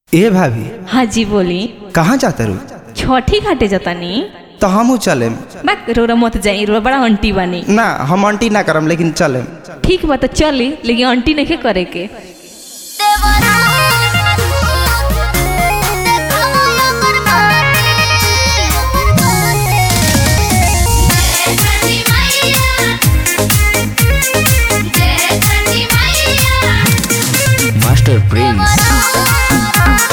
ए भाभी हाँ जी बोली कहाँ जाता रू छठी घाटे जतानी तो हमू चलेम बा रोरा मत जाई रोरा बड़ा आंटी बानी ना हम आंटी ना करम लेकिन चलेम ठीक बा तो चली लेकिन आंटी नहीं करे के मास्टर प्रिंस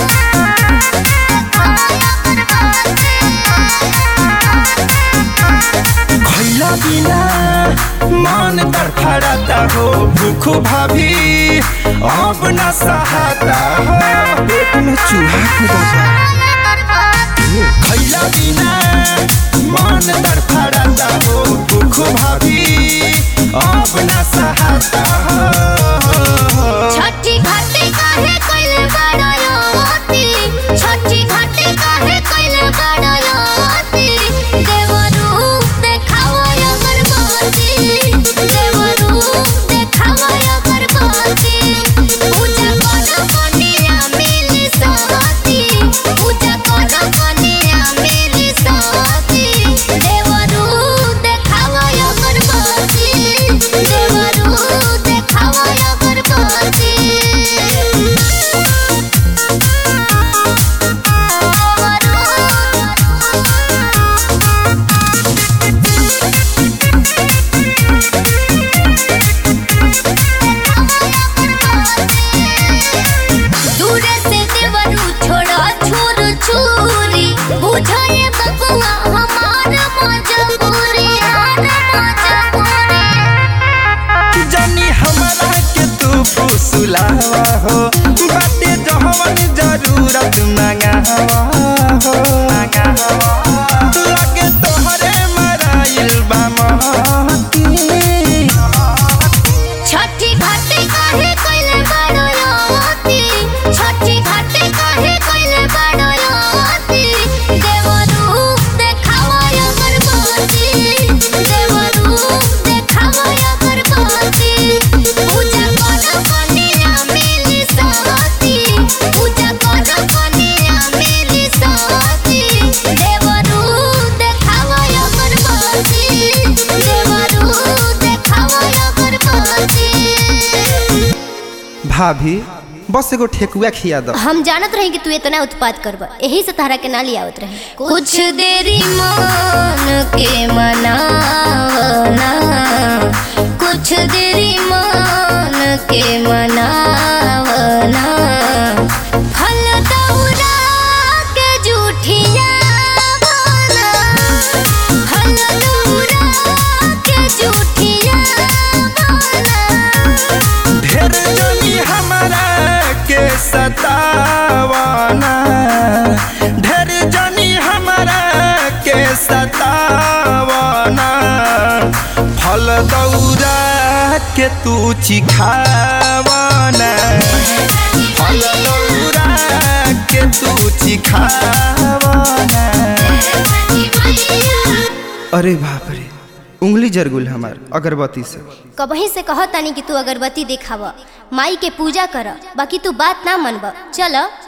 खैला बिना मन तड़फड़ाता हो भूख भाभी अब न सहाता हो पेट में चूहा कूदता खैला बिना मन तड़फड़ाता हो भूख भाभी अब न सहाता हो छठी घाटे काहे कइले बड़योती छठी घाटे काहे कइले बड़योती देवरू देखाओ अगरबत्ती देवरू देखाओ अगरबत्ती पूजा करो कन्या मिली सती पूजा करो कन्या मिली सती देवरू देखाओ अगरबत्ती देवरू देखाओ अगरबत्ती दूरे से देवरू छोड़ो छुर छुरी बुझाए बबुआ हमार मजबूरी हमार मजबूरी जानी हमरा के तू फुसलावा हो बाटे जहवन जरूरत मंगावा हो लगे तोहरे मराइल बा महती छठी घाटे काहे कइले बड़योती छठी घाटे काहे कइले बड़योती देवरू देखाओ अगरबत्ती देवरू देखाओ अगरबत्ती पूजा करो कन्या मिली सती पूजा करो कन्या मिली सती देवरू देखाओ अगरबत्ती देवरू देखाओ अगरबत्ती भाभी बस एगो ठेकुआ खिया दो हम जानत रही कि तू इतना उत्पाद करब यही से तारा के ना लियावत रहे कुछ देरी मान के मनावना कुछ देरी मान के मनावना फल दौरा के जूठिया बना फल दौरा के जूठिया बना ढेर जनी हमरा के सतावना ढेर जनी हमरा के सतावना फल दौरा के तू चिखावना फल दौरा के तू चिखावना अरे बाप रे उंगली जरगुल हमार अगरबत्ती से कबही से कह तानी कि तू अगरबत्ती देखाव माई के पूजा कर बाकी तू बात ना मनब चल